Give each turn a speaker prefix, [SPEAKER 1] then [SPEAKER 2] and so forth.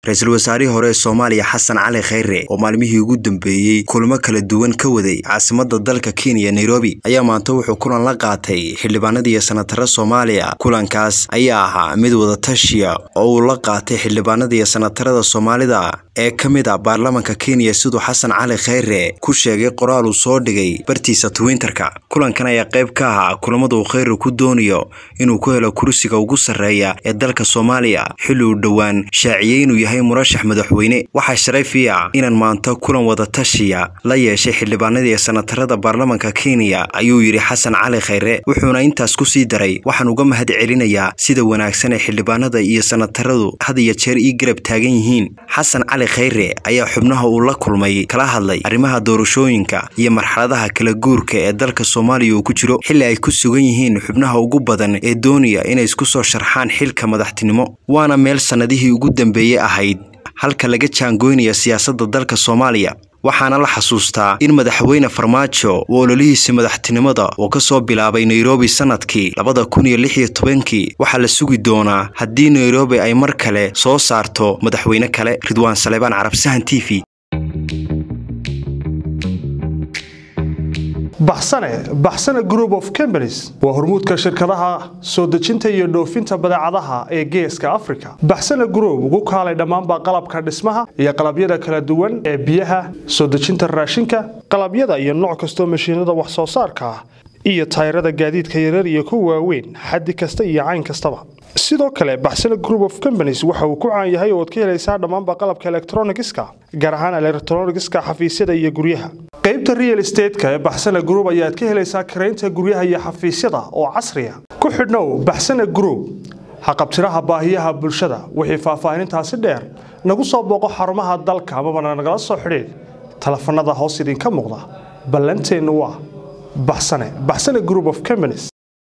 [SPEAKER 1] ra-iisul wasaarihii hore ee soomaaliya xasan cali khayre oo maalmihii ugu dambeeyey kulamo kala duwan ka waday caasimada dalka kenya nairobi ayaa maanta wuxuu kulan la qaatay xildhibaanadiiyo sanataro soomaaliya kulankaas ayaa ahaa mid wadatashiya oo uu la qaatay xildhibaanadiiyo sanatarada soomaalida ee ka mid a baarlamanka kenya siduu xasan cali khayre ku sheegay qoraal uu soo dhigay bartiisa twitterka kulankan ayaa qayb ka ahaa kulamada uu khayre ku doonayo inuu ku helo kursiga ugu sarreeya ee dalka soomaaliya xilli uu dhowaan shaaciyey inuu yahay murashax madaxweyne waxaa sharayfi ah inaan maanta kulan wadatashiya la yeeshay xildhibaanadii sanatarada baarlamanka kenya ayuu yidhi xasan cali khayre wuxuuna intaas ku sii daray waxaan uga mahad celinayaa sida wanaagsan ee xildhibaanada iyo sanataradu had iyo jeer ii garab taagan yihiin xasan cali khayre ayaa xubnaha uu la kulmay kala hadlay arrimaha doorashooyinka iyo marxaladaha kala guurka ee dalka soomaaliya uu ku jiro xilli ay ku sugan yihiin xubnaha ugu badan ee doonaya inay isku soo sharxaan xilka madaxtinimo waana meel sannadihii ugu dambeeyey ahayd halka laga jaangoynaya siyaasadda dalka soomaaliya waxaana la xasuustaa in madaxweyne farmaajo uu ololihiisa madaxtinimada oo ka soo bilaabay nairobi sannadkii labada kun iyo lix iyo tobankii waxaa la sugi doonaa haddii nairobi ay mar kale soo saarto madaxweyne kale ridwaan saleebaan carabsahan t v
[SPEAKER 2] baxsane baxsane group of companies waa hormuudka shirkadaha soo dejinta iyo dhoofinta badeecadaha ee geeska africa baxsane group ugu kaalay dhammaanba qalabka dhismaha iyo qalabyada kala duwan ee biyaha soo dejinta raashinka qalabyada iyo nooc kastoo mashiinada wax soo saarka ah iyo tayrada gaadiidka yarar iyo kuwa waaweyn xaddi kasta iyo cayn kastaba sidoo kale baxsane group of companies waxa uu ku caan yahay ooad ka helaysaa dhammaanba qalabka elektronigiska gaar ahaan elektronigiska xafiisyada iyo guryaha qaybta real estateska ee baxsane group ayaad ka helaysaa karaynta guryaha iyo xafiisyada oo casriya ku xidhnow baxsane group haqabtiraha baahiyaha bulshada wixii faahfaahinintaasi dheer nagu soo booqo xarumaha dalka amabana nagala soo xidhiid telefanada hoos idinka muuqda ballanteennu waa baxsane baxsane group of companies